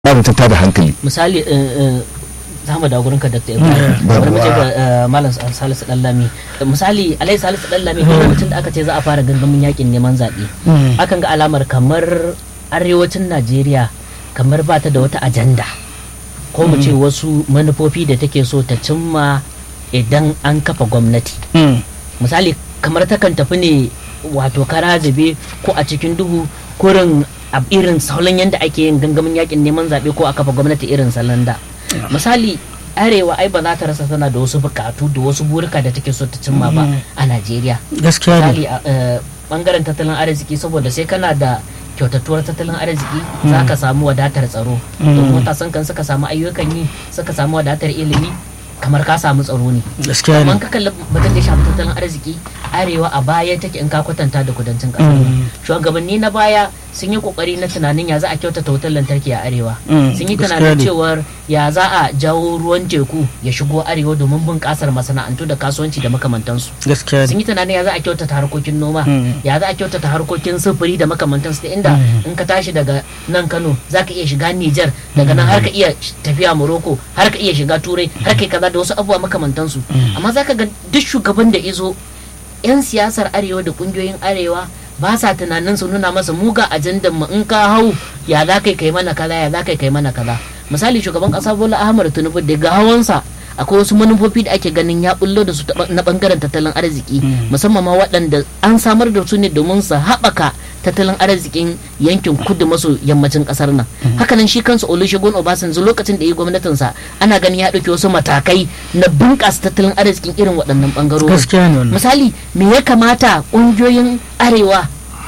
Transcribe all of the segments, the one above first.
babu ta tada hankali misali za mu dawo gurinka dr ibrahim bari mu je ga malam salisu dallami misali alai salisu dallami lokacin da aka ce za a fara gangamin yakin neman zaɓe akan ga alamar kamar arewacin najeriya kamar ba ta da wata ajanda ko mu ce wasu manufofi da take so ta cimma idan an kafa gwamnati misali kamar takan tafi ne wato kara zube ko a cikin duhu kurin a irin salon yadda ake yin gangamin yakin neman zaɓe ko a kafa gwamnati irin salon da misali arewa ai ba za ta rasa tana da wasu bukatu da wasu burika da take so ta cimma ba a najeriya gaskiya misali a bangaren tattalin arziki saboda sai kana da kyautatuwar tattalin arziki za ka samu wadatar tsaro domin matasan kan suka samu ayyukan yi suka samu wadatar ilimi kamar ka samu tsaro ne gaskiya amma ne ka kalli batun da ya shafi tattalin arziki arewa a baya take in ka kwatanta da kudancin kasar shugabanni na baya sun yi kokari na tunanin ya za a kyautata wutar lantarki a arewa Mm, sun yi gaskiya tunanin ne. cewar ya za a jawo ruwan teku ya shigo arewa domin bunƙasar masana'antu da kasuwanci da makamantansu gaskiya sun ne yi tunanin ya za a kyautata harkokin noma Mm. ya za a kyautata harkokin sufuri da makamantansu da inda in ka tashi daga nan kano za ka iya shiga nijar daga nan har ka iya sh- tafiya morocco har ka iya shiga turai har kai kaza da wasu abubuwa makamantansu amma za ka ga duk shugaban da izo 'yan siyasar arewa da kungiyoyin arewa ba sa tunanin su nuna masa muga ajandan mu in ka hau ya za kai kai mana kaza ya za kai kai mana kaza misali shugaban kasa bola ahmad tinubu daga hawansa akwai wasu manufofi da ake ganin ya bullo da su ta ba- na bangaren tattalin arziki musamman ma waɗanda an samar da su ne domin su haɓaka tattalin arzikin yankin kudu maso yammacin ƙasar nan hakanan shi kansa olusegun obasanjo lokacin da ya yi gwamnatinsa ana ganin ya ɗauki wasu matakai na bunƙasa tattalin arzikin irin waɗannan ɓangarorin gaskiya ne wannan misali me ya kamata ƙungiyoyin arewa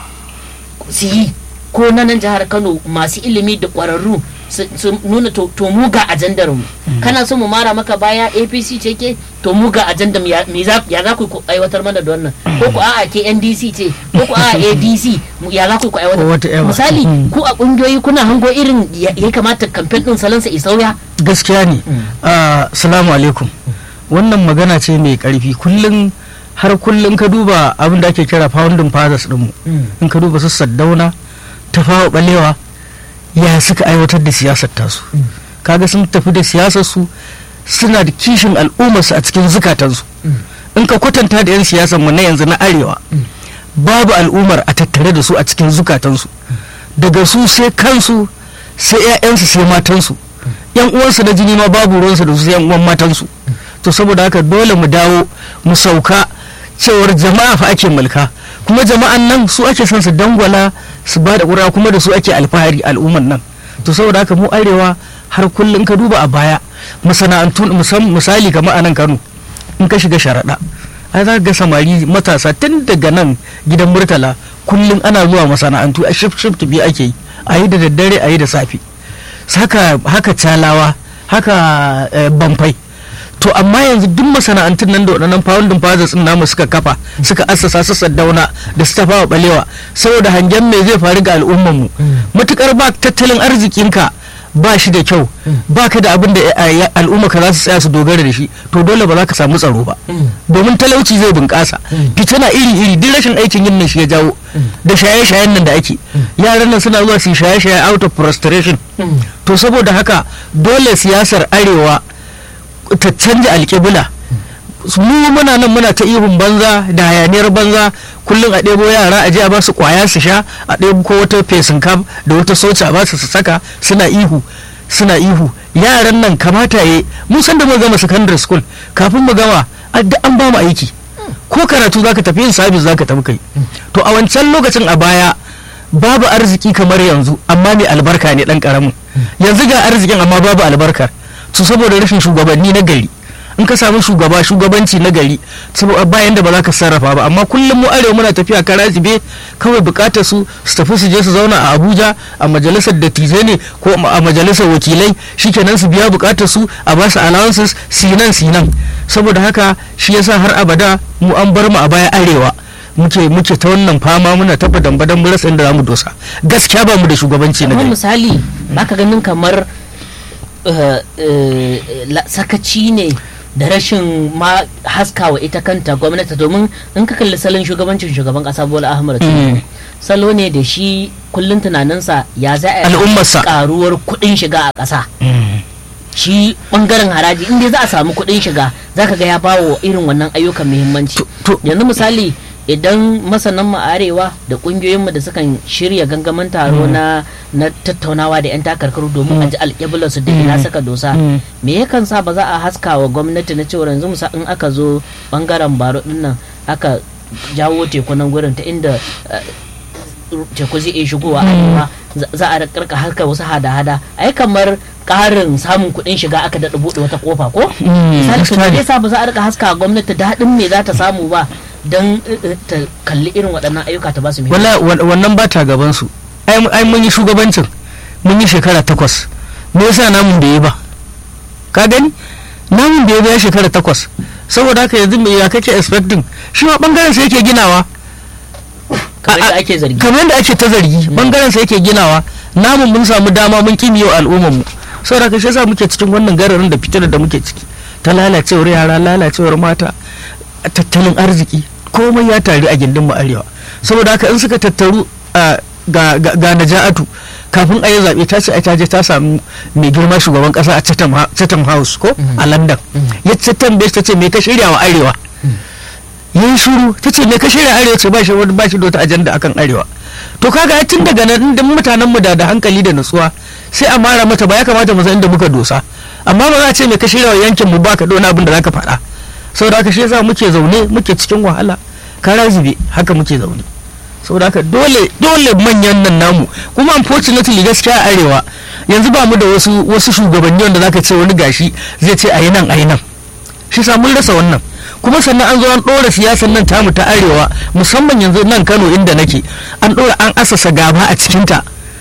su yi ko na nan jihar kano masu ilimi da ƙwararru su su nuna to to mu ga ajandar mu kana so mu mara maka baya apc ce ke to mu ga ajandar mu ya me za ya za ku ku aiwatar mana da wannan ko ku a'a ke ndc ce ko ku a'a adc mu- ya za ku ku Ko wata aiwatar yawa. misali Mm. ku a ƙungiyoyi kuna hango irin ya ya kamata kamfen din salansa ya sauya gaskiya ne Ah, salamu alaikum wannan magana ce mai karfi kullum har kullum ka duba abin da ake kira founding fathers dinmu in ka duba su saddauna ta fawa balewa ya suka aiwatar da siyasar tasu kaga sun tafi da siyasar su suna da kishin al'ummarsu a cikin zukatansu in ka kwatanta da 'yan siyasar mu na yanzu na arewa babu al'ummar a tattare da su a cikin zukatansu daga su sai kansu sai 'ya'yansu sai matansu yan uwansu na jini ma babu ruwansu da su sai yan uwan matansu to saboda haka dole mu dawo mu sauka cewar jama'a fa ake mulka kuma jama'an nan su ake son su dangwala su ba da ƙura kuma da su ake alfahari al'umman nan to saboda haka mu arewa har kullum ka duba a baya masana'antu musam- misali kamar a nan kano in ka shiga sharaɗa ai za ka ga samari matasa tun daga nan gidan murtala kullum ana zuwa masana'antu a shift shift biyu ake yi a yi da daddare a yi da safe haka haka calawa haka eh, bamfai to amma yanzu duk masana'antun nan da waɗannan founding fathers din namu suka kafa suka assasa su saddauna da su tafawa balewa saboda hangen me zai faru ga al'ummar mu matukar ba tattalin arzikinka ba shi da kyau ba ka da abin da eh, eh, al'umma ka za su tsaya su dogara da shi to dole ba za ka samu tsaro ba domin talauci zai bunƙasa fitina iri-iri duk rashin aikin yin nan shi ya jawo da shaye-shayen nan da ake yaran nan suna zuwa su yi shaye-shaye out of frustration to saboda haka dole siyasar arewa ta canja alƙibla mu muna nan muna ta ihun banza da hayaniyar banza kullum a ɗebo yara a je a ba su ƙwaya su sha a ɗebo ko wata fesin kam da wata soca a ba su su saka suna ihu suna ihu yaran nan kamata ya mu san da mu gama secondary school kafin mu gama a- duk an ba mu aiki ko karatu zaka tafi yin sabis zaka tafi kai to a wancan lokacin a baya babu arziki kamar yanzu amma mai albarka ne dan karamin yanzu ga arzikin amma babu albarkar to saboda rashin shugabanni na gari in ka samu shugaba shugabanci na gari saboda bayan da ba za ka sarrafa ba amma kullum mu arewa muna tafiya kara jibe kawai bukatar su su tafi su je su zauna a abuja a majalisar dattijai ne ko a majalisar wakilai shikenan su biya bukatar su a ba su allowances sinan sinan saboda haka shi yasa har abada mu an bar mu a baya arewa muke muke ta wannan fama muna tafa dambadan mu rasa inda zamu dosa gaskiya ba mu da shugabanci na amma gari misali baka ganin kamar eh, eh, la- sakaci ne da rashin ma haskawa ita kanta gwamnati domin in ka kalli salon shugabancin shugaban kasa bola ahmad tinubu salo ne da shi kullum tunaninsa ya za a yi Al'ummarsa. karuwar kuɗin shiga a ƙasa shi bangaren haraji inda za a samu kuɗin shiga za ka ga ya bawo irin wannan ayyukan muhimmanci To- to- yanzu misali idan masanan mu arewa da kungiyoyinmu da sukan shirya gangamin taro na na tattaunawa da 'yan takarkaru domin a ji alƙiblar su da ina saka dosa Mm. me yakan sa ba za a haska wa gwamnati na cewa yanzu musa in aka zo bangaren baro din nan aka jawo teku nan gurin ta inda eh, teku zai iya shigowa arewa za- za a karka harkar wasu hada-hada ai kamar karin samun kuɗin shiga aka daɗa buɗe wata kofa ko Mm, misali to gaskiya ne. me yasa ba za a rika haska wa gwamnati daɗin me za ta samu ba don eh, ta kalli irin waɗannan ayyuka ta ba su muhimmanci wala wa- wannan ba ta gaban su ai mu- ai mun yi shugabancin mun yi shekara takwas me yasa namun bai yi ba ka gani namun bai yi ba ya shekara takwas saboda haka yanzu me ya kake expecting shi ma bangaren sa yake ginawa kamar a- da ake zargi kamar yadda ake ta zargi bangaren sa yake ginawa namun mun samu dama mun kimiyo al'ummar mu saboda haka shi yasa muke cikin wannan gararin da fitar da muke ciki ta lalacewar yara lalacewar mata tattalin arziki komai ya taru a gindin mu arewa saboda haka in suka tattaru a ga ga- ga naja'atu kafin a yi zaɓe ta ce a ta je ta samu mai girma shugaban ƙasa a Chatham Ha- Chatham House ko a London ya ce tambaye shi ta ce me ka shirya wa arewa ya yi shuru ta ce me ka shirya arewa ce ba shi wani ba shi da wata ajanda akan arewa to kaga ai tun daga nan inda mutanen mu da da hankali da nutsuwa sai a mara mata ba ya kamata mu san inda muka dosa amma ba za a ce me ka shirya wa yankin mu ba ka dona abin da zaka faɗa saboda haka shi yasa muke zaune muke cikin wahala kara zube haka muke zaune saboda haka dole dole manyan nan namu kuma unfortunately gaskiya a arewa yanzu ba mu da wasu wasu shugabanni wanda zaka ce wani gashi zai ce ayi nan ayi nan shi sa mun rasa wannan kuma sannan an zo an ɗora siyasar nan tamu ta arewa musamman yanzu nan kano inda nake an ɗora an asasa gaba a cikinta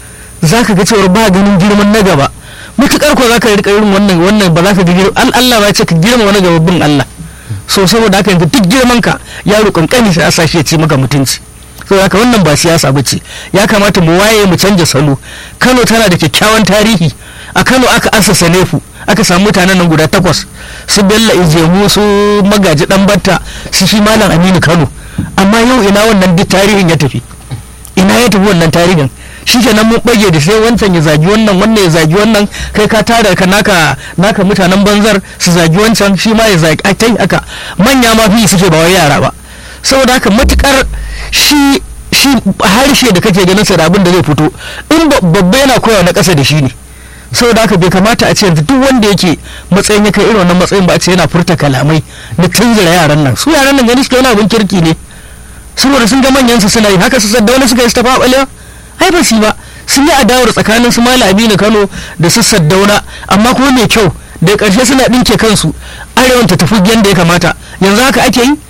za ka ga cewar ba ganin girman na gaba mutukar ko za ka rika irin wannan wannan ba za ka ga girman Allah ba ce ka girma wani gaba bin Allah so saboda haka yanzu duk girman ka yaro kankani sai a sashi ya ce maka mutunci saboda haka wannan ba siyasa ba ce ya kamata mu waye mu canja salo Kano tana da kyakkyawan tarihi a Kano aka asasa nefu aka samu mutanen nan guda takwas su Bello Ijemu su Magaji Dan Batta su shi Malam Aminu Kano amma yau ina wannan duk tarihin ya tafi ina ya tafi wannan tarihin shi kenan mun bage da sai wancan ya zagi wannan wannan ya zagi wannan kai ka tara ka naka naka mutanen banzar su zagi wancan shi ma ya zagi ai tai haka manya ma fi suke ba wai yara ba saboda haka matukar shi shi harshe da kake ganin sa da abin da zai fito in ba- babba yana koya na ƙasa da shi ne saboda haka bai kamata a ce yanzu duk wanda yake matsayin ya kai irin wannan matsayin ba a ce yana furta kalamai na tunzura yaran nan su yaran nan gani suke wani abin kirki ne saboda sun ga manyan su suna yi haka su saddauna suka yi su tafa balewa ai ba su yi ba sun yi adawar tsakanin su mala aminu kano da su saddauna amma kuma mai kyau da karshe suna ɗinke kansu arewan ta tafi yadda ya kamata yanzu haka ake yi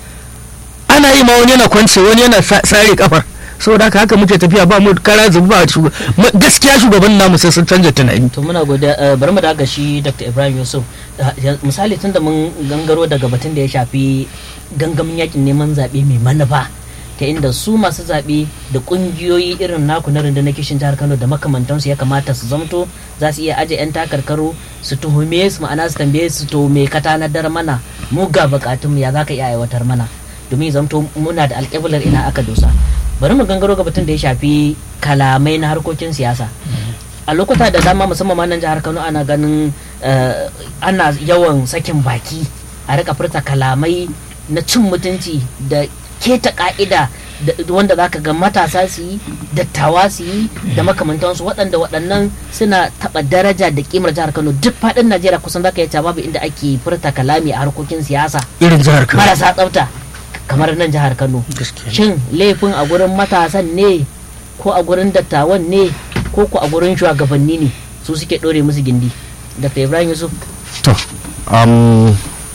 ana yi ma wani yana kwance wani yana sa- sare kafar saboda haka haka muke tafiya ba mu kara zubu ba shugab- ma- gaskiya shugaban namu sai sun canja tunani to muna godiya eh, bari mu daga shi dr ibrahim yusuf Eh, ya- misali tunda mun gangaro daga batun da ya shafi gangamin yakin neman zaɓe mai manufa ta inda su masu zaɓe da ƙungiyoyi irin naku na rundunar kishin jihar kano da makamantansu ya kamata su zamto za su iya aje 'yan takarkaru su tuhume su ma'ana su tambaye su to me ka tanadar mana mu ga bukatunmu ya za ka iya aiwatar mana domin zamto muna da alƙiblar ina aka dosa bari mu gangaro ga batun da ya shafi kalamai na harkokin siyasa a lokuta da dama musamman ma nan jihar kano ana ganin eh, ana yawan sakin baki a rika furta kalamai na cin mutunci da keta ka'ida da- wanda zaka ga matasa su yi dattawa su yi da makamantansu waɗanda waɗannan suna taɓa daraja da kimar jihar kano duk faɗin najeriya kusan zaka yi babu inda ake furta kalami a harkokin siyasa irin jihar kano marasa tsafta kamar nan jihar kano Gaskiya. shin laifin a gurin matasan ne ko a gurin dattawan ne ko ko a gurin shugabanni ne su suke ɗore musu gindi dr ibrahim yusuf to um,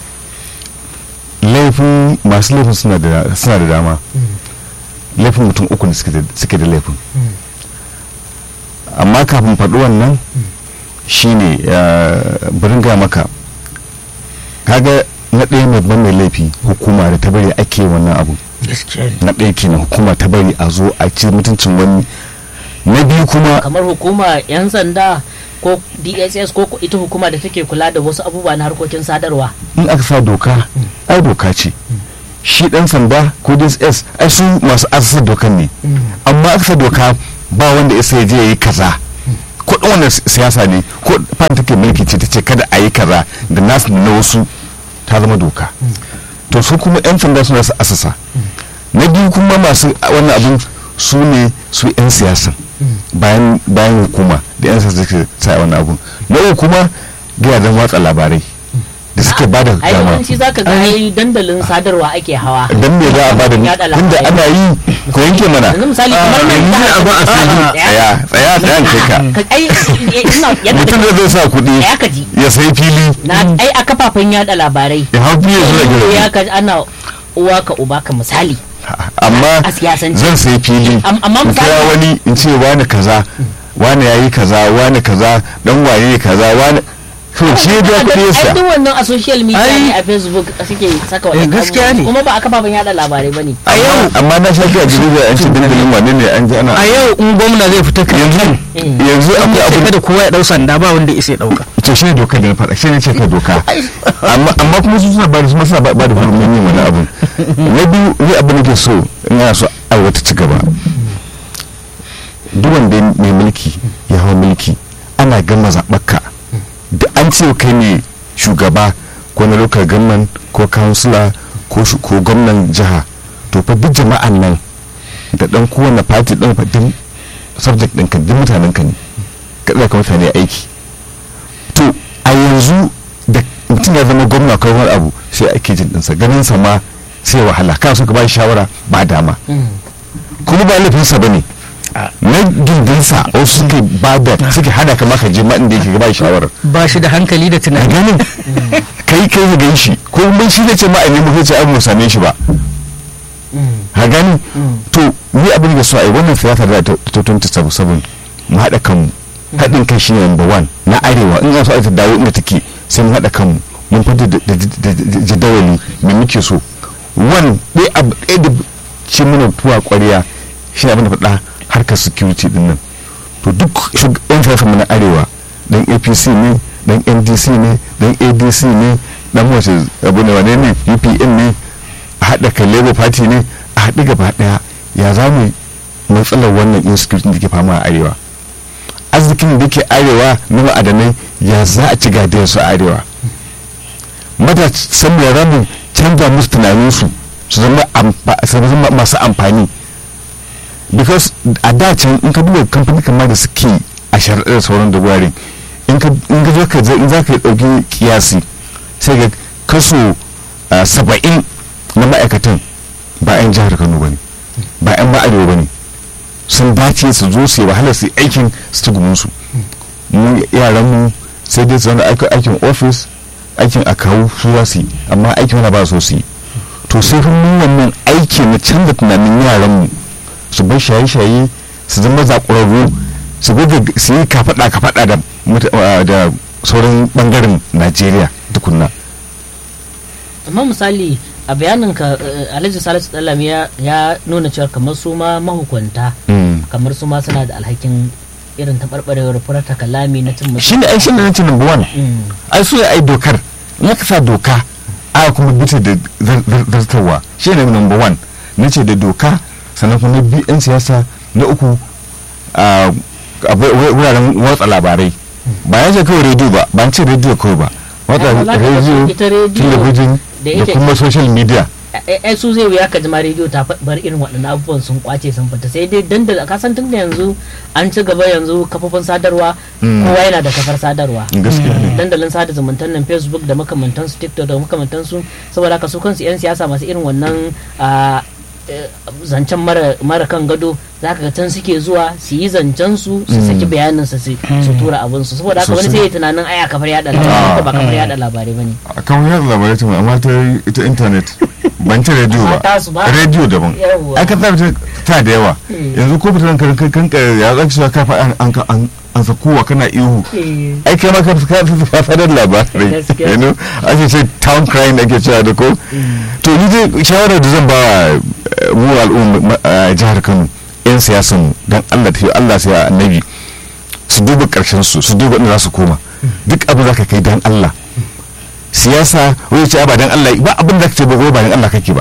laifin masu laifin suna da suna da dama laifin mutum uku ne suke da- suke da laifin amma kafin faɗi wannan shine uh, burin ga maka kaga na ɗaya mai ban mai laifi hukuma da ta bari ake wannan abu gaskiya ne na ɗaya kenan hukuma ta bari a zo a ci mutuncin wani na biyu kuma kamar hukuma yan sanda ko dss ko ko ita hukuma da take kula da wasu abubuwa na harkokin sadarwa in aka sa doka ai doka ce shi dan sanda ko dss ai su masu asasa dokan ne amma aka doka ba wanda ya sai je yi kaza ko ɗan wannan siyasa ne ko fan take mulki ce ta ce kada a yi kaza da nasu da na wasu ta zama doka to su kuma yan sanda suna su asasa na biyu kuma masu wannan abin su ne su yan siyasa bayan bayan hukuma da yan siyasa suke sa wannan abun na uku kuma gidajen watsa labarai da suke ba da ai dama yawanci zaka ga ai dandalin sadarwa ake hawa dan me za a ba da Yaɗa tunda labarai. ana yi ko yanke mana yanzu misali kamar nan yanzu jihar abin a Kaduna. sani. Tsaya. tsaya tsaya tsaya kai ka Ka- ai eh, ina yadda mutum da zai sa kuɗi ya ka ji ya sai fili na ai a kafafen yada labarai ya hau fiye zuwa ya gida ka ana uwa ka uba ka misali amma a siyasance. zan sai fili Am- amma in kira misali- wani in ce wani kaza wani ya yi kaza wani kaza dan waye kaza wani to shi ya biya kuɗi ai yasa duk wannan a social media Ai- ne a facebook suke saka Eh, wannan gaskiya abubuwan. ne. kuma ba a kafafen yada labarai bane a yau amma na sha a jirgin an ce dandalin wane ne an ji ana a yau in gwamna zai fita kan yanzu yanzu an akwai ya abu da kowa ya dau sanda ba wanda isa ya dauka to shi ne doka da na faɗa shi ne ce ka doka amma amma kuma su suna ba da su suna ba da hurumin yin wani abu na biyu ni abu nake so in yana so aiwata ci gaba duk wanda mai mulki ya hau mulki ana gama zaɓarka da an ce kai ne shugaba ko na local government ko councilor ko shu- ko gwamnan jiha to fa duk jama'an nan da dan kowane party din fa duk subject ɗinka duk mutanen ka ne ka ɗauka mutane aiki to a yanzu da mutum ya zama gwamna ko wani abu sai ake jin ɗinsa ganin sa ma sai wahala kana so ka ba shi shawara ba dama kuma ba laifinsa ba ne na gindinsa wasu suke ba da suke hada ka maka je ma inda yake ba shi shawarar ba shi da hankali da a tunani ganin kai kai ka gan shi ko mun shi ne ce ma a nemi kai ce ai mu same shi ba ha gani to ni abin da so ai wannan siyasa da ta ta 2077 mu haɗa kanmu haɗin kai shine number one na arewa in za su aita dawo inda take sai mu haɗa kanmu mun fita da da- da- da- jadawali me muke so one ɗaya abu ɗaya da ce mana tuwa ƙwarya shi ne abin da faɗa harkar security din nan to duk shug- yan siyasa mu na arewa dan apc ne dan ndc ne dan adc ne dan wace abu ne wane ne upn ne a haɗa kai labour party ne a haɗu gaba ɗaya ya za mu matsalar wannan insecurity da ke fama a arewa arzikin da ke arewa na ma'adanai ya za a ci gadiyar su a arewa matasan ya ramu canza musu tunaninsu su zama amfa- su zama masu amfani because a da can in ka duba kamfani kamar da suke a sharaɗar da sauran da gwarin in ka in ka zo ka za- in za ka ɗauki kiyasi sai ga kaso ah, saba'in na ma'aikatan ba 'yan jihar kano ba ne ba 'yan ma'arewa ba ne sun dace su zo su yi wahala su yi aikin su ci gumunsu mu yaran mu sai dai su zama aiki- aikin ofis aikin a kawo su za su yi amma aikin wani ba so su yi to sai fa mu wannan aiki na canza tunanin yaran mu su bar shaye-shaye su zama zakurarru su goge su yi kafaɗa kafaɗa da muta- ah, da sauran bangaren najeriya tukunna amma misali a bayanin ka eh, alhaji salisu dalami ya ya nuna cewa kamar su ma mahukunta Mm. kamar su ma suna da alhakin irin taɓarɓarewar furata kalami na cin mutum shi ne ai shi ne na ce number one ai su ne ai dokar in aka sa doka a kuma bita da zar- zar- zartarwa shi ne number one na ce da doka sannan kuma na biyu 'yan siyasa na uku a a wur- wur- wuraren watsa labarai ba ya ce kawai rediyo ba ba an ce rediyo kawai ba watsa Ai, ba za ka ga rediyo ita rediyo talabijin da da yake- kuma social media ai su zai wuya ka jima rediyo ta fa- bar irin waɗannan abubuwan sun kwace sun fita sai dai dandal ka san tun da yanzu an ci gaba yanzu kafofin sadarwa Mm. kowa yana da kafar sadarwa gaskiya ne dandalin sada zumuntan nan facebook da makamantansu tiktok da makamantansu saboda haka su kansu 'yan siyasa masu irin wannan a, eh, zancen mara mara kan gado za ka ga can suke zuwa su yi zancen su su saki bayanin su su su tura abin su saboda haka wani sai ya tunanin aya kafar yada labarai ko ba kafar yada labarai bane a kan yadda labarai ta amma ta ita intanet ban ta rediyo Amma ba tasu ba. rediyo daban Yawwa. aka ta ta da yawa Mm. yanzu ko fitan kan kan kan ya zaki cewa ka fa an an an an sakowa kana ihu Eh, ai kai ma ka ka ka fadar labarai Gaskiya. you know ake ce town crying ake cewa da ko to ni dai shawarar da zan ba wa, eh, mu al'umma eh, jihar Kano yan siyasan mu dan Allah ta Allah sai annabi su duba karshen su su duba inda za su koma duk abin da ka kai dan Allah siyasa wai ce ba dan Allah ba abin da kake ba wai ba dan Allah kake ba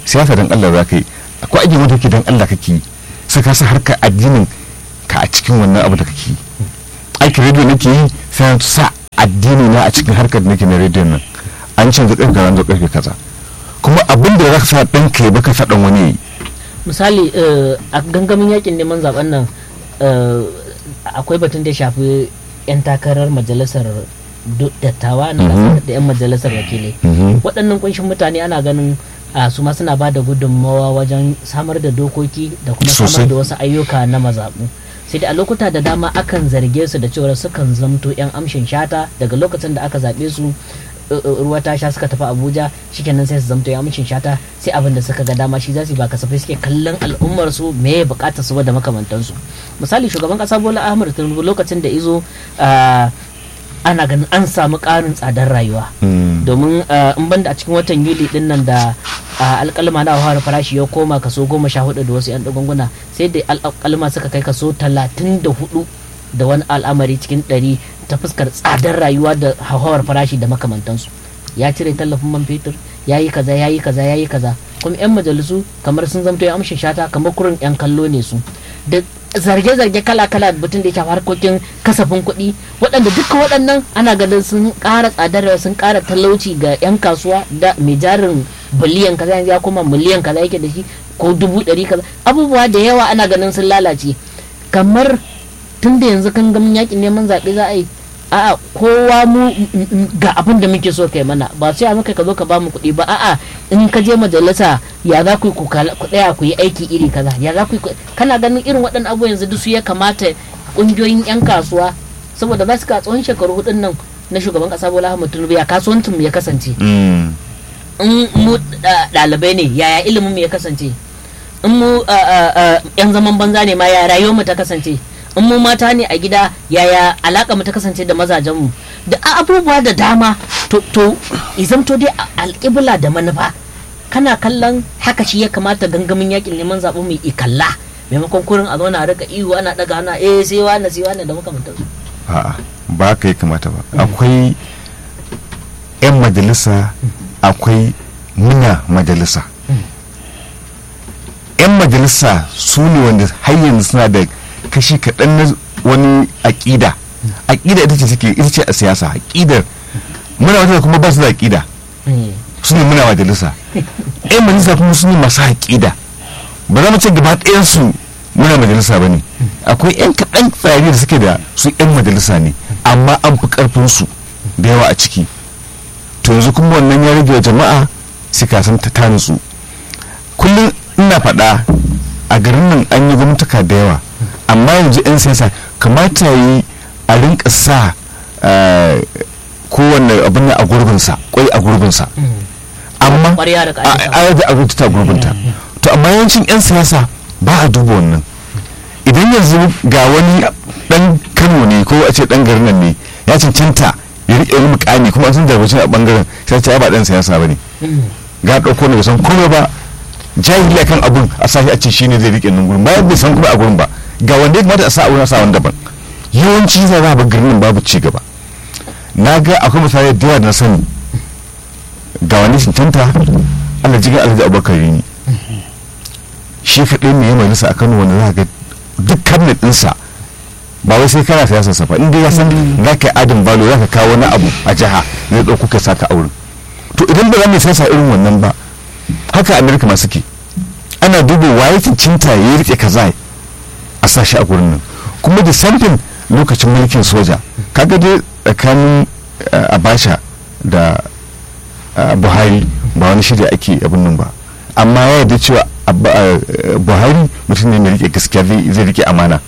siyasa dan Allah za ka yi akwai aiki wanda ke dan Allah kake yi sai ka sa harkar addinin ka a cikin wannan abu da kake yi aikin rediyo nake yi sai na sa addini na a cikin harkar da nake na rediyon nan an canza karfe kaza an zo karfe kaza kuma abin da za ka sa ɗan ka yi baka sa ɗan wani yi misali eh, a gangamin yakin neman zaben nan eh, akwai batun da ya shafi 'yan takarar majalisar do- dattawa na Mhm. ƙasa da 'yan majalisar wakilai Mhm. waɗannan kunshin mutane ana ganin a su ma suna ba da gudunmawa wajen samar da dokoki da kuma samar Sosai. da wasu ayyuka na mazaɓu sai da a lokuta da dama akan zarge su da cewa sukan zamto 'yan amshin shata daga lokacin da aka zaɓe su uh, uh, ruwa ta sha suka tafi abuja shikenan sai su zamto 'yan amshin shata sai abin da suka ga dama shi za su yi ba kasafai suke kallon al'ummar su me ya bukatar su ba da makamantansu misali shugaban kasa bola ahmad tinubu lokacin da izo uh, ana ganin an samu ƙarin tsadar rayuwa Mm. domin uh, in banda a cikin watan yuli din nan da uh, alƙalma na hawar farashi ya koma kaso goma sha hudu da wasu 'yan ɗagunguna sai da alƙalma suka kai kaso talatin da hudu da wani al'amari cikin ɗari ta fuskar tsadar rayuwa da hauhawar farashi da makamantansu ya cire tallafin man fetur ya yi kaza ya yi kaza ya yi kaza kuma 'yan majalisu kamar sun zamto ya amshin shata kamar kurin 'yan kallo ne su da zarge-zarge kala-kala batun da ya shafi harkokin kasafin kuɗi waɗanda duka waɗannan ana ganin sun ƙara tsadar rayuwa, sun ƙara talauci ga 'yan kasuwa da mai jarin biliyan kaza yanzu ya koma miliyan kaza yake da shi ko dubu ɗari kaza abubuwa da yawa ana ganin sun lalace kamar tun da yanzu kan gamin yakin neman zaɓe za a yi a'a kowa mu m- m- ga abin da muke so kai mana ba sai a muka ka zo ka ba mu kuɗi ba a'a in ka je majalisa ya za ku yi ku kala- ku tsaya ku yi aiki iri kaza ya za ku yi ku- kana ganin irin waɗannan abubuwan yanzu duk su ya kamata ƙungiyoyin 'yan kasuwa saboda za su ka tsawon shekaru hudun nan na shugaban ƙasa Bola Ahmed Tinubu ya kasuwancin mu ya kasance Mm. in mu da- ɗalibai ne yaya ilimin mu ya kasance in mu a, a, a, yan zaman banza ne ma yaya rayuwar mu ta kasance in mu mata ne a gida yaya alaka mu ta kasance da mazajen mu da a- abubuwa da dama to to izamto dai a- alƙibla da manufa kana kallon haka shi ya kamata gangamin yakin neman zaɓen mu ikalla maimakon kurin a zauna a rika ihu ana daga ana eh sai wani sai wani da makamantansu a'a ba ka yi kamata ba akwai 'yan majalisa akwai muna majalisa 'yan majalisa su ne wanda har yanzu suna da kashi kaɗan na wani aƙida aƙida ita ce take ita ce a siyasa aƙidar muna majalisa kuma ba su da aƙida Eh, su ne muna majalisa 'yan majalisa kuma su ne masu aƙida ba za mu ce gaba ɗayansu muna majalisa ba ne akwai 'yan kaɗan tsari da suke da su 'yan majalisa ne amma an fi ƙarfinsu da yawa a ciki to yanzu kuma wannan ya rage wa jama'a su kasan ta ta nutsu kullum ina faɗa a garin nan an yi gwamnataka da yawa amma yanzu 'yan siyasa kamata yi a rinka sa eh, kowanne abin nan a gurbinsa kwai a gurbinsa amma Ƙwarya da ƙa'ida. a da abinci ta gurbinta to amma yawancin 'yan siyasa ba a duba wannan idan yanzu ga wani dan kano ne ko a ce dan garin nan ne ya cancanta ya riƙe wani mukami kuma an san darbacin a bangaren sai ce ai ba dan siyasa ba ne ga ɗauko ne bai san komai ba jahili kan abun a sashi a ce shine zai riƙe nan gurin bayan bai san kuma a gurin ba ga wanda ya kamata a sa a wurin a sa wani daban yawanci za a ba garin nan babu ci gaba na ga akwai misali da yawa da na sani ga wani cancanta Allah jigan alhaji abubakar ne shi kaɗai ne ya majalisa a kano wanda za ga duk cabinet ɗinsa ba wai sai kana siyasar sa fa in dai ya san za ka yi adin balo za ka kawo wani abu a jiha zai ɗauko ka saka a wurin to idan ba za mu siyasa irin wannan ba haka amerika ma suke ana duba waye cincinta ya rike kaza a sashi a gurin nan kuma da samfin lokacin mulkin soja kaga dai tsakanin eh, abasha da eh, buhari ba wani shirya ake abin nan ba amma ya yarda cewa Abba- eh, buhari mutum ne mai rike gaskiya zai zai rike amana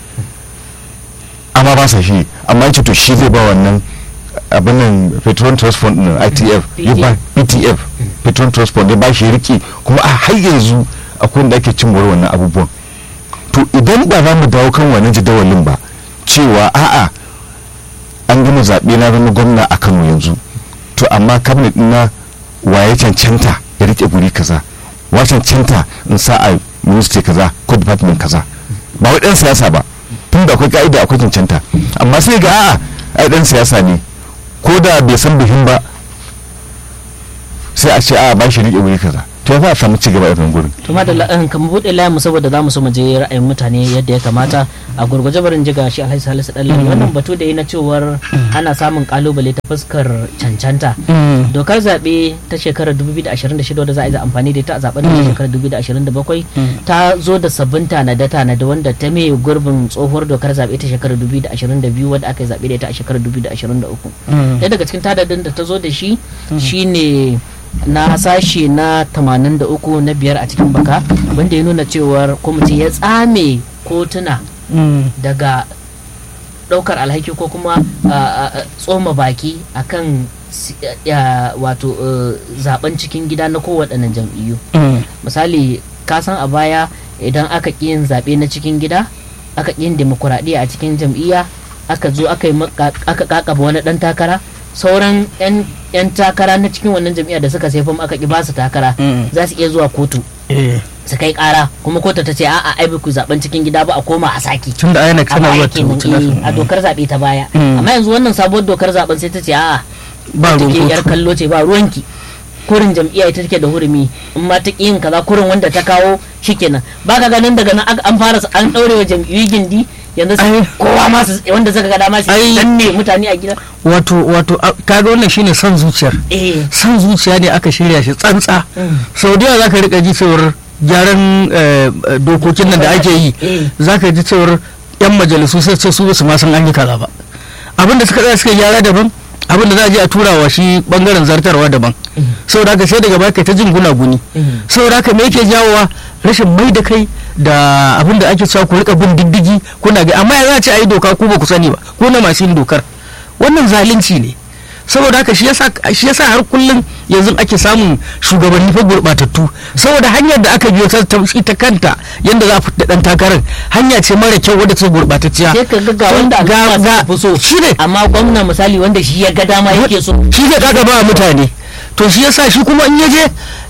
amma ba sa shi amma yace to shi zai ba wannan abin nan petrol trust fund din ITF ya ba PTF petrol trust fund ya ba shi riki kuma a har yanzu akwai wanda ake cin moriyar wannan abubuwan to idan ba za mu dawo kan wannan jadawalin ba cewa a'a an gama zaɓe na zama gwamna a Kano yanzu to amma cabinet na waye cancanta ya rike guri kaza wa cancanta in sa a ministry kaza ko department kaza ba wai dan siyasa ba tun da akwai ka'ida akwai cancanta amma sai ga a'a ai dan siyasa ne ko da bai san bihin ba sai a ce a ba shi rike wuri kaza to ya za a samu ci gaba a irin gurin to ma da la'an kan buɗe layin mu saboda za mu so mu je ra'ayin mutane yadda ya kamata a gurguje barin jiga shi alhaji salisu ɗan wannan batu da yi na cewar ana samun kalubale ta fuskar cancanta dokar zaɓe ta shekarar 2026 wadda za a yi amfani da ita a zaben da shekarar 2027 ta zo da sabbin tanade tanade wanda ta mai gurbin tsohuwar dokar zaɓe ta shekarar 2022 wadda aka yi zaɓe da ita a shekarar 2023 ɗaya daga cikin tadadin da ta zo da shi shine na sashe na 83 na biyar a cikin baka wanda ya nuna cewar kwamiti ya tsame kotuna daga daukar alhaki ko kuma tsoma baki akan wato zaben cikin gida na kowaɗannan jam'iyyu misali kasan a baya idan aka ƙi yin zaɓe na cikin gida aka ƙi yin demokuraɗiyya a cikin jam'iyya aka zo aka kakaba wani ɗan takara sauran 'yan takara na cikin wannan jam'iyya da suka sai fam aka ki basu takara za su iya zuwa kotu su kai kara kuma kotu ta ce a'a ai ku zaben cikin gida ba a koma a saki tunda ayyana kana zuwa a dokar zabe ta baya amma yanzu wannan sabuwar dokar zaben sai ta ce a'a ba ruwan take yar kallo ce ba ruwanki kurin jam'iyya ita take da hurumi in ma ta yin kaza kurin wanda ta kawo shikenan ba ka ganin daga nan an fara an daure wa jam'iyyu gindi yanzu kowa ma wanda zaka ga dama su danne mutane a gida wato wato kaga wannan shine son zuciyar eh son zuciya ne aka shirya shi tsantsa sau da yawa zaka rika ji cewar gyaran dokokin nan da ake yi zaka ji cewar yan majalisu sai ce su su ma san an yi kaza ba abin da suka tsaya suka gyara daban abin da za a je a tura wa shi bangaren zartarwa daban saboda haka sai daga baya kai ta jin gunaguni saboda haka me yake jawowa rashin mai da kai da abin da ake cewa ku rika bin diddigi kuna ga amma ya za a ce a yi doka ku ba ku sani ba ko na masu yin dokar wannan zalunci ne saboda haka shi yasa shi yasa har kullum yanzu ake samun shugabanni fa gurbatattu saboda hanyar da aka biyo ta ita kanta yanda za a fita dan takarar hanya ce mara kyau wadda ta gurbatacciya sai ka ga wanda aka fi so shi ne amma gwamna misali wanda shi ya ga dama yake so shi zai kaga ba mutane to shi yasa shi kuma in yaje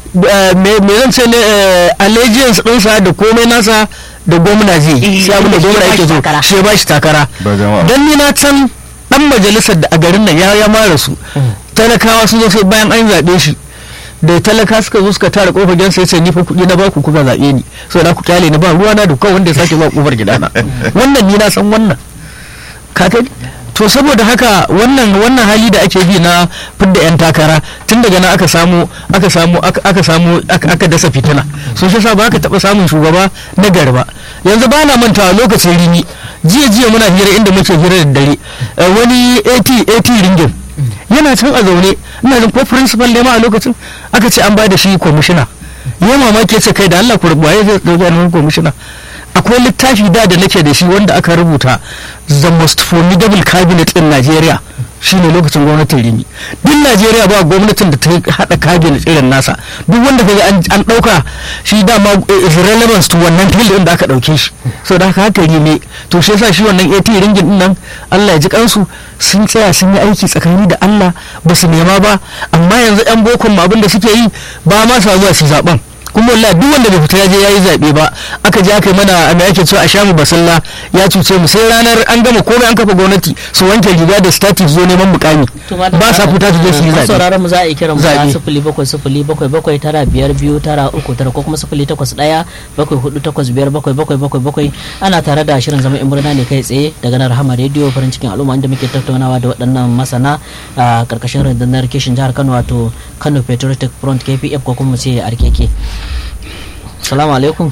me zan ce ne allegiance ɗinsa da komai nasa da gwamna zai shi abin da gwamna yake so shi ya ba shi takara don ni na can dan majalisar da a garin nan ya ya mara su talakawa sun zo sai bayan an zaɓe shi da talaka suka zo suka tara kofar gidan sai sai ni fa kuɗi na baku kuka zaɓe ni so da ku kyale ni ba ruwa na da kawai wanda ya sake zuwa kofar gidana wannan ni na san wannan ka to saboda haka wannan wannan hali da ake bi na fidda yan takara tun daga nan aka samu aka samu aka samu aka dasa fitina so shi ba ka taba samun shugaba na garba yanzu ba na mantawa lokacin rini jiya jiya muna hira inda muke hira da dare wani 80 80 ringin yana can a zaune ina jin ko principal ne ma a lokacin aka ce an ba da shi kwamishina ya mamaki ce kai da Allah ku rubuwa ya zai dauki annabi kwamishina akwai littafi da da nake da shi wanda aka rubuta the most formidable cabinet in Nigeria shine lokacin gwamnatin Rimi duk Najeriya ba gwamnatin da ta hada cabinet irin nasa duk wanda kaga an dauka shi dama is relevance to wannan field din da aka dauke shi so da haka haka Rimi to shi yasa shi wannan AT ringin din nan Allah ya ji kansu sun tsaya sun yi aiki tsakani da Allah ba su nema ba amma yanzu yan bokon abin da suke yi ba ma sa zuwa su zaben kuma wallahi duk wanda bai fita ya je yayi zabe ba aka je aka yi mana me ake cewa a shamu basalla ya cuce mu sai ranar an gama komai an kafa gwamnati su wanke riga da static zo neman mukami ba sa fita su je su yi zabe sauraron mu za a yi kiran mu a sifili bakwai sifili bakwai bakwai tara biyar biyu tara uku tara ko kuma sifili takwas ɗaya bakwai hudu takwas biyar bakwai bakwai bakwai bakwai ana tare da shirin zama in murna ne kai tsaye daga nan rahama rediyo farin cikin al'umma inda muke tattaunawa da waɗannan masana a karkashin rundunar kishin jihar kano wato kano patriotic front kpf ko kuma mu ce rkk salamu alaikum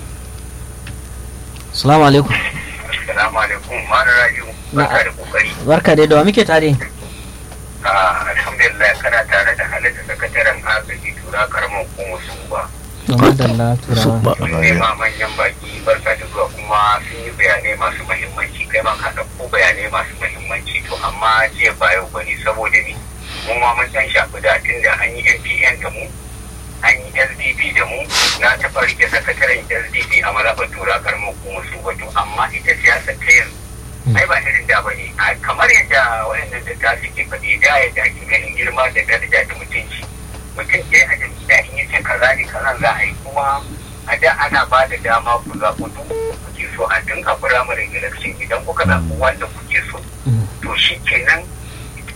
salamu alaikum salamu alaikum mara rayu barka da kokari barka dai da wa muke tare alhamdulillah kana tare da halitta sakataren agaji tura karamar kuma su ba Madalla turawa. sun nema manyan baki barka da zuwa kuma sun yi bayanai masu mahimmanci kai ma ka ɗauko bayanai masu mahimmanci to amma jiya ba yau bane saboda ni mu ma mun san shafi da tun da an yi NPN da mu an yi sdp da mu na taɓa rike sakataren sdp a malabar tura karamar kuma su wato amma ita siyasa ta yanzu ai ba irin da bane kamar yadda wayannan da ta suke faɗi da yadda ake ganin girma da daraja da mutunci mutum ɗaya a jam'iyya in yace kaza ne kaza za a yi kuma a da ana ba da dama ku zaɓi duk kuke so a dinga firamare election idan kuka zaɓi wanda kuke so to shi kenan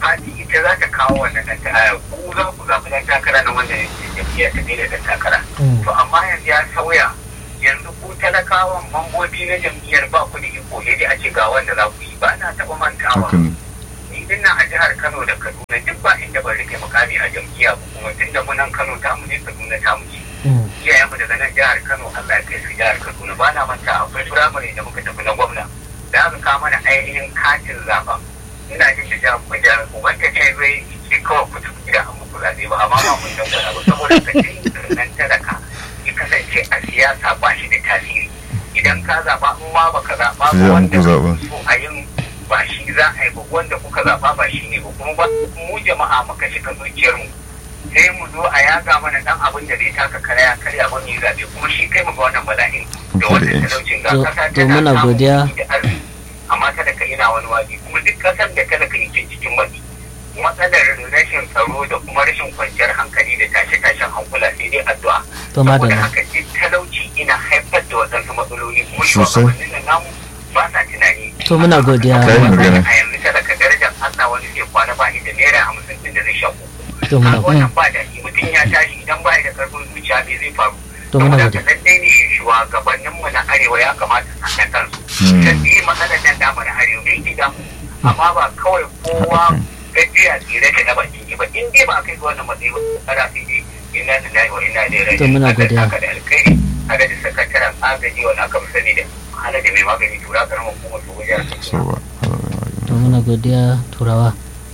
fati ita za ta kawo wannan ɗan takara ku za ku zaɓi ɗan takara na wanda jam'iyyar ta da ɗan takara to amma yanzu ya sauya yanzu ku talakawan mambobi na jam'iyyar ba ku da iko ne dai a ce ga wanda za ku yi ba na taɓa mantawa haka ne ni din nan a jihar Kano da Kaduna duk ba inda ban rike mukami a jam'iyya ba kuma tun da munan Kano ta mu ne Kaduna ta mu ce iyayen mu daga nan jihar Kano Allah ya kai su jihar Kaduna ba na manta akwai firamare da muka tafi na gwamna da aka kawo mana ainihin katin zaɓa ina jin da jihar kuma jihar wanda ce zai ce kawai ku tafi gida an muku zaɓe ba amma ba mun dan gwada ba saboda ka ce nan talaka ya kasance a siyasa ba shi da tasiri idan ka zaɓa in ma baka zaɓa ba Sai an wanda ku zaɓa. so a yin ba shi za a yi ba wanda kuka zaɓa ba shi ne ba kuma ba mu jama'a muka shiga zuciyar mu sai mu zo a yaga mana dan abin da zai taka karya karya ba mu yi zaɓe kuma shi kai mu ga wannan bala'in da wannan Confidence. talaucin ga To- kasa to tana muna samun godiya. kuɗi da arziki amma kada ka ina wani waje kuma duk kasar da kada ka yake cikin matsi matsalar rashin tsaro da kuma rashin kwanciyar hankali da tashe-tashen hankula sai dai addu'a To, madalla. saboda haka duk talauci ina haifar da waɗansu matsaloli kuma Sosai. shugabannin nan namu ba sa tunani To, muna godiya. Kai magana. a yanzu talaka darajar Allah wani zai kwana ba inda naira hamsin din da zai shaku To, muna Kaga wannan ba daɗi mutum ya tashi idan ba da karfin zuciya me zai faru To, muna Saboda godiya. haka lallai ne shugabanninmu na arewa ya kamata su haɗa kansu Hmm. da yi matsalar nan damu na arewa me yake damu amma ba kawai kowa gajiya tsire da na baki ne ba in dai ba kai ga wannan matsayi ba kada sai dai inna lillahi wa inna ilaihi raji'un To, muna Allah ya godiya. saka da alkhairi haka da sakataren agaji wanda aka fi sani da hana da mai magani tura karamar hukumar su wajen so ba to muna godiya turawa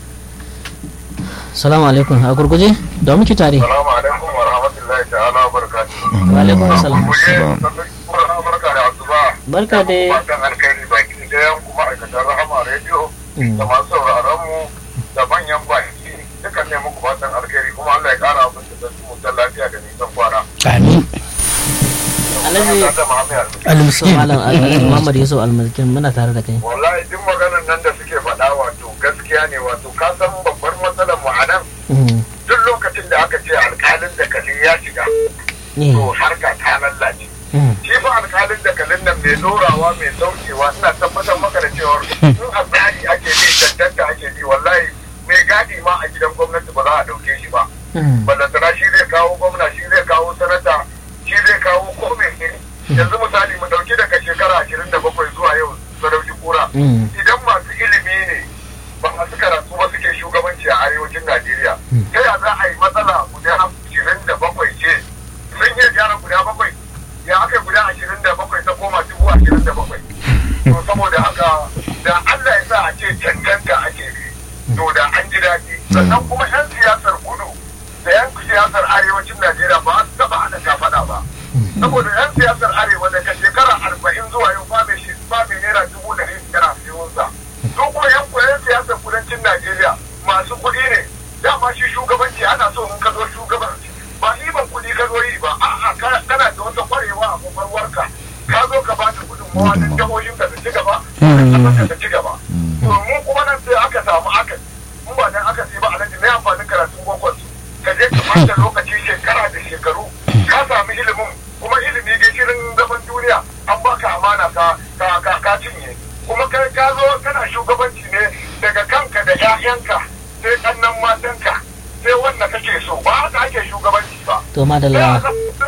salamu alaikum a gurguje da muke tare Salamu alaikum wa rahmatullahi ta'ala wa barakatuhu. Wa alaikum assalam. Kuje, sannan barka da asuba. barka dai Fatan alkhairi baki ɗayan kuma aikatan rahama rediyo Mm. da masu sauraron mu da manyan baki dukan ne muku fatan alkhairi kuma Allah ya kara abin da su mutan lafiya da nisan kwana. amin Alhaji- Sunana da Muhammad Almiskin. so almiskin malam alhaji muhammad yusuf almazkin muna tare da kai Wallahi duk maganan nan da suke faɗa wato gaskiya ne wato ka san babbar matsalar mu a nan Mm. duk lokacin da aka ce alkalin da kalli ya shiga Eh. to harka ta lallace. Mm. shi fa alkalin da kalin nan mai dorawa mai saukewa ina tabbatar maka da cewar in a tsari ake bi cancanta ake bi wallahi mai gadi ma a gidan gwamnati ba za a dauke shi ba Mm. ballantana shi zai kawo gwamna shi zai kawo sanata shi zai kawo kome ne yanzu misali mu dauki daga shekara ashirin da bakwai zuwa yau sadauki kura Mm. idan masu ilimi ne ba masu karatu ba suke shugabanci a arewacin najeriya ta ya za a yi matsala guda ashirin da bakwai ce sun iya gyara guda bakwai ya aka yi guda ashirin da bakwai ta koma dubu ashirin da bakwai to saboda haka da allah ya sa a ce cancanta ake bi to da an ji daɗi sannan kuma 'yan siyasar kudu da 'yan siyasar arewacin najeriya ba su taɓa haɗa kafaɗa ba saboda 'yan siyasar arewa daga shekara arba'in zuwa yau ba mai shi ba mai naira dubu ɗari biyar a siyunsa su kuma 'yan koyon siyasar kudancin najeriya masu kuɗi ne dama shi shugabanci ana so in ka zo shugabanci ba ɗiban kuɗi ka zo yi ba a'a ka- kana da wata ƙwarewa a kwakwalwarka ka zo ka ba da gudunmawa don jihohin ka su ci gaba ka ta ci gaba to mu kuma nan sai aka samu aka mu ba dan aka sai ba alhaji ne amfanin karatun gwagwan su ka je ka bata lokaci shekara da shekaru ka sami ilimin kuma ilimi gishirin zaman duniya an baka amana ka ka ka, ka cinye kuma kai ka zo kana shugabanci ne daga kanka da 'ya'yanka sai kannan matanka sai wanda kake so ba haka ake shugabanci ba to madalla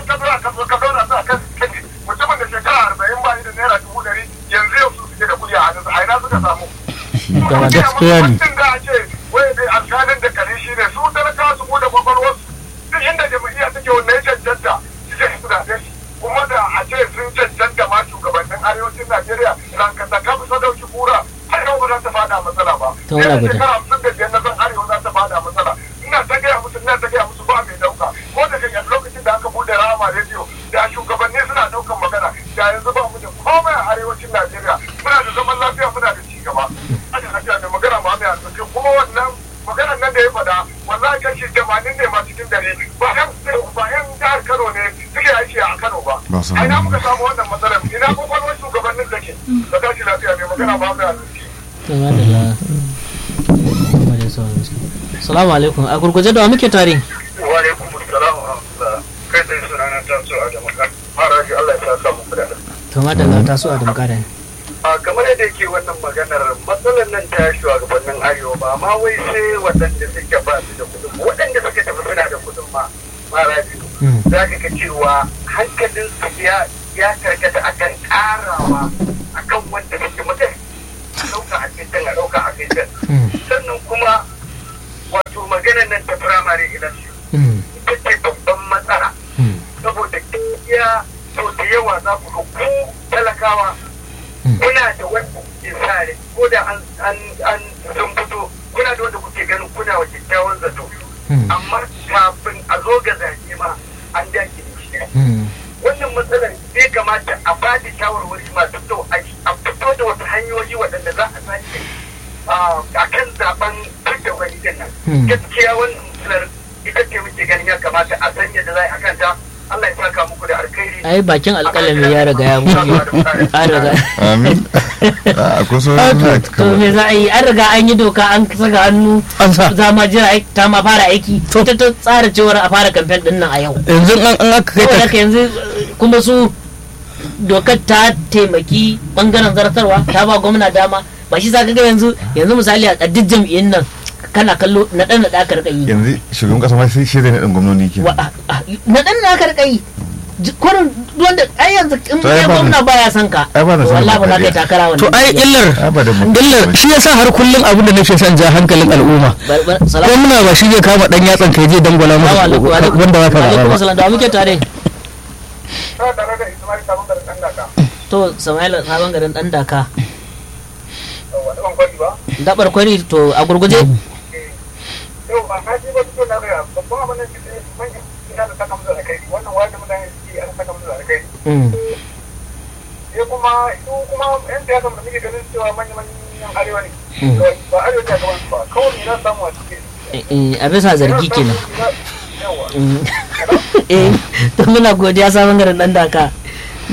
mutumin da shekara arba'in ba da naira dubu ɗari yanzu yau su suke da kuɗi a hannunsa a ina suka samu da gaskiya ne mutum da a ce wai dai alkalin da kare shi ne su talaka su bude kwakwalwarsu duk inda jam'iyya take wanda ya cancanta su je su zaɓe shi kuma da a ce sun cancanta ma shugabannin arewacin najeriya ranka ta kafa sadauki kura har yau ba za ta fada matsala ba To, muna gode. shekara hamsin da biyar na san arewa za ta fada matsala ina ta gaya musu ina ta gaya musu ba mai dauka ko da kan lokacin da aka bude rama rediyo da shugabanni suna daukan magana da yanzu ba mu da komai a arewacin najeriya muna da zaman lafiya muna da ci gaba ana lafiya da magana ma mai arziki kuma wannan maganar nan da ya faɗa wallahi kashi tamanin ne ma cikin dare ba yan ba yan jihar kano ne suke aiki a kano ba Ba su a ina hana muka samu wannan matsalar ina kwakwalwar shugabannin take da tashi lafiya mai magana ma mai arziki to madalla muhammad yusuf almazkin salamu alaikum a gurguje da wa muke tare wa alaikum assalam wa rahmatullah kai sai sunana ta so a jama'a haraji Allah ya saka muku da to madalla ta so a damkara a kamar yadda yake wannan maganar matsalar nan ta shugabannin arewa ba ma wai sai waɗanda suke ba su da kudin ba, waɗanda suka tafi suna da kudin ma mara biyu za ka ga cewa hankalin su ya ya karkata akan karawa akan wanda suke mutum a ɗauka a kai can a ɗauka a kai can sannan kuma wato maganar nan ta firamare election ita ce babban matsala saboda gaskiya sau da yawa za ku ga ku talakawa kuna da wanda kuke sa rai ko da an an an sun fito kuna da wanda kuke ganin kuna wa kyakkyawan zato amma kafin a zo ga zaɓe ma an dake da shi wannan matsalar zai kamata a ba da shawarwari masu kyau a a fito da wasu hanyoyi waɗanda za a sake a kan zaben fidda wani din nan gaskiya wannan matsalar ita ce muke ganin ya kamata a san yadda za a kanta Allah ya saka muku da alkhairi ai bakin alƙalami ya riga ya mutu an riga amin a kusa to me za a yi an riga an yi doka an saka hannu An sa. za ma jira aiki- ta ma fara aiki ita ta tsara cewar a fara kamfen din nan a yau yanzu an an aka kai saboda ta haka yanzu eh, kuma su dokar ta taimaki bangaren zartarwa ta ba gwamna dama ba shi za ka ga yanzu yanzu misali a duk jam'iyyun nan kana kallo na ɗan na ɗa ka riƙa yi yanzu shugaban kasa ma sai shi zai naɗin gwamnoni ke Wa- a- a- na ɗan na ka riƙa yi Ji- kurin wanda ai yanzu in To ai kai ba gwamna mu- baya son ka ai ba na son wallahi ba za ka yi demokradiyya. takara wannan to ai jam'iyyar. illar ai ba da mu illar shi yasa har kullum abin da nake son ja hankalin al'umma Bar- bar- salamu gwamna ba shi zai kama dan yatsan kai je dangwala masa alaikum wa alaikum wanda za ka wa alaikum zaɓa ba assalam da wa muke tare ta tare da Ismail Sabon Garin ɗan Daka. to Sama'ila sabon garin dan daka Wani ban kwari ba. dabar kwari to a gurguje Yau ba na ji ba fito na gaya babban abin da ke manyan ina da saka musu da kai wannan wani mutane suke an saka musu da kai. Mm. Sai kuma su kuma yan siyasa da muke ganin cewa manyan manyan arewa ne. Mm. Ba arewa ta gaban su ba kawai ne na samu a cikin. Eh, eh, a bisa zargi kenan Yawa. Mm. eh to muna godiya sabon garin dan daka